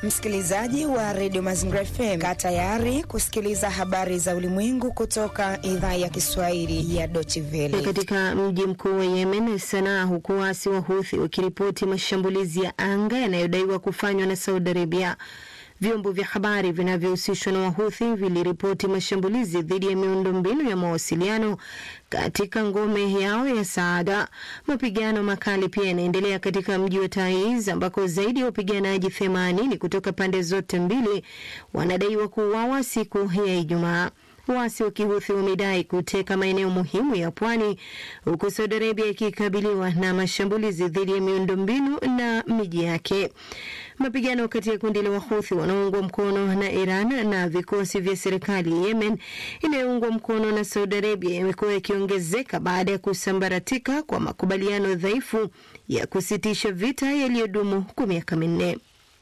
Msikilizaji wa redio Mazingira FM, kaa tayari kusikiliza habari za ulimwengu kutoka idhaa ya Kiswahili ya Deutsche Welle. Katika mji mkuu wa Yemen, Sanaa, huku waasi wa Houthi wakiripoti mashambulizi ya anga yanayodaiwa kufanywa na Saudi Arabia. Vyombo vya habari vinavyohusishwa na Wahuthi viliripoti mashambulizi dhidi ya miundombinu ya mawasiliano katika ngome yao ya Saada. Mapigano makali pia yanaendelea katika mji wa Taiz ambako zaidi ya wapiganaji 80 kutoka pande zote mbili wanadaiwa kuuawa siku ya Ijumaa. Waasi wa Kihuthi wamedai kuteka maeneo muhimu ya pwani huku Saudi Arabia ikikabiliwa na mashambulizi dhidi ya miundombinu na miji yake. Mapigano kati ya kundi la Wahuthi wanaoungwa mkono na Iran na vikosi vya serikali ya Yemen inayoungwa mkono na Saudi Arabia yamekuwa yakiongezeka baada ya kusambaratika kwa makubaliano dhaifu ya kusitisha vita yaliyodumu kwa miaka minne.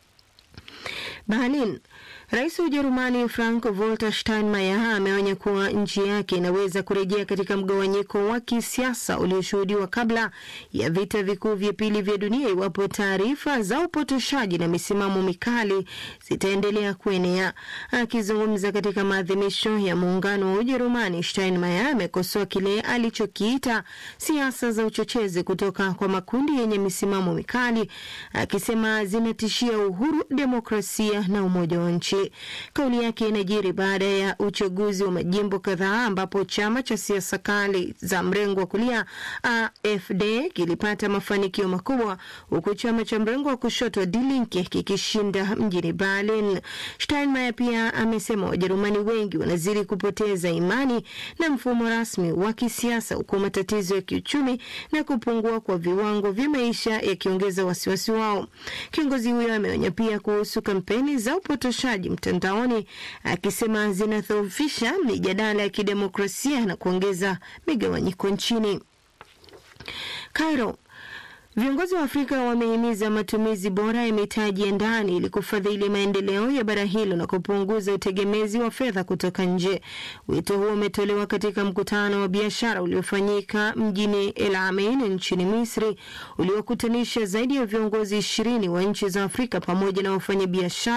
Berlin. Rais wa Ujerumani Frank Walter Steinmeier ameonya kuwa nchi yake inaweza kurejea katika mgawanyiko wa kisiasa ulioshuhudiwa kabla ya vita vikuu vya pili vya dunia iwapo taarifa za upotoshaji na misimamo mikali zitaendelea kuenea. Akizungumza katika maadhimisho ya muungano wa Ujerumani, Steinmeier amekosoa kile alichokiita siasa za uchochezi kutoka kwa makundi yenye misimamo mikali, akisema zinatishia uhuru, demokrasia na umoja wa nchi. Kauli yake inajiri baada ya uchaguzi wa majimbo kadhaa ambapo chama cha siasa kali za mrengo wa kulia AfD kilipata mafanikio makubwa huku chama cha mrengo wa kushoto Die Linke kikishinda mjini Berlin. Steinmeier pia amesema Wajerumani wengi wanazidi kupoteza imani na mfumo rasmi wa kisiasa huku matatizo ya kiuchumi na kupungua kwa viwango vya maisha yakiongeza wasiwasi wao. Kiongozi huyo ameonya pia kuhusu kampeni za upotoshaji mtandaoni akisema zinadhoofisha mijadala ya kidemokrasia na kuongeza migawanyiko nchini. Cairo. Viongozi wa Afrika wamehimiza matumizi bora ya mitaji ya ndani ili kufadhili maendeleo ya bara hilo na kupunguza utegemezi wa fedha kutoka nje. Wito huo umetolewa katika mkutano wa biashara uliofanyika mjini El Ain nchini Misri, uliokutanisha zaidi ya viongozi ishirini wa nchi za Afrika pamoja na wafanyabiashara